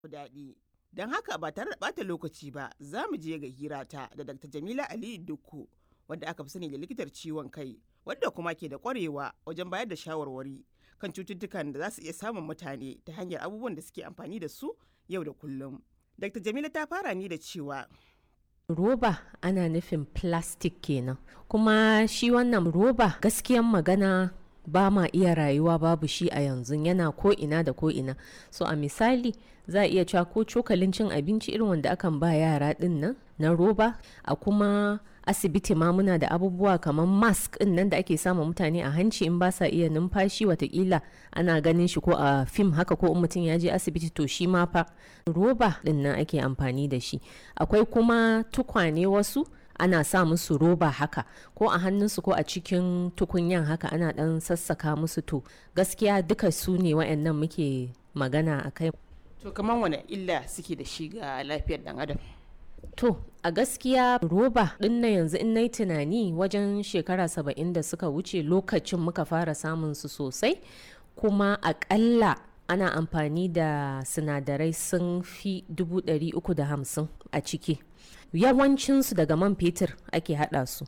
daɗi. Don haka ba tare da ɓata lokaci ba za mu je ga hirata da Dr. Jamila Aliyu Dukku wadda aka fi sani da likitar ciwon kai wadda kuma ke da ƙwarewa wajen bayar da shawarwari kan cututtukan da za su iya samun mutane ta hanyar abubuwan da suke amfani da su yau da kullum. Dr. Jamila ta fara ni da cewa roba ana nufin plastic kenan kuma shi wannan roba gaskiyan magana ba ma iya rayuwa babu shi a yanzu yana ko ina da ko ina so a misali za a iya cewa ko cokalin cin abinci irin wanda akan ba yara din nan na roba a kuma asibiti ma muna da abubuwa kamar mask din nan da ake sama mutane a hanci in ba sa iya numfashi watakila ana ganin shi ko a fim haka ko in mutum ya je asibiti to shi ma fa roba din nan ake amfani da shi akwai kuma tukwane wasu ana sa musu roba haka ko a hannunsu ko a cikin tukunyan haka ana dan sassaka musu to gaskiya duka su ne wa'annan muke magana a kai to kamar wane illa suke da shi ga lafiyar dan adam To, a gaskiya roba ɗin na yanzu in na tunani wajen shekara saba'in da suka wuce lokacin muka fara samun su sosai, kuma aƙalla ana amfani da sinadarai sun fi hamsin a ciki. Yawancinsu daga man fetur ake haɗa su.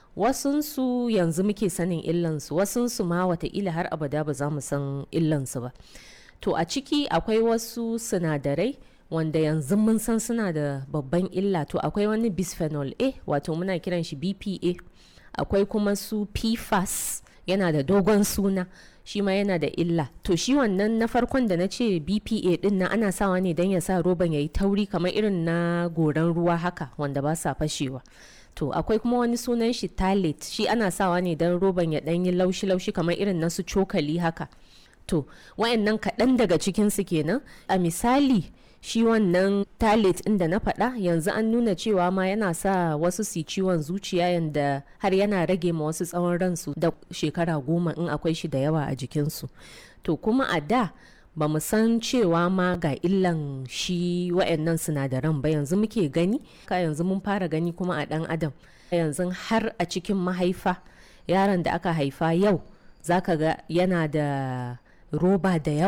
Wasunsu yanzu muke sanin illansu, wasunsu ma wataƙila har abada ba za mu san illansu ba. To, a ciki akwai wasu sinadarai. wanda yanzu mun san suna da babban illa to akwai wani bisphenol a wato muna kiran shi bpa akwai kuma su pfas yana da dogon suna shi ma yana da illa to shi wannan na farkon da na ce bpa din na ana sawa ne don ya sa roban ya yi tauri kamar irin na goran ruwa haka wanda ba sa fashewa to akwai kuma wani sunan shi talit shi ana sawa ne don roban ya ɗan yi laushi-laushi kamar irin na su cokali haka to wayannan kaɗan daga cikinsu kenan a misali shi wannan talit inda na faɗa yanzu an nuna cewa ma yana sa wasu su ciwon zuciya yanda har yana rage ma wasu tsawon ransu da shekara goma in akwai shi da yawa a jikinsu to kuma a da ba mu san cewa ma ga illan shi wa'annan sinadaran ba yanzu muke gani ka yanzu mun fara gani kuma a ɗan adam yanzu har a cikin mahaifa yaron da aka haifa yau zaka ga yana da roba da yawa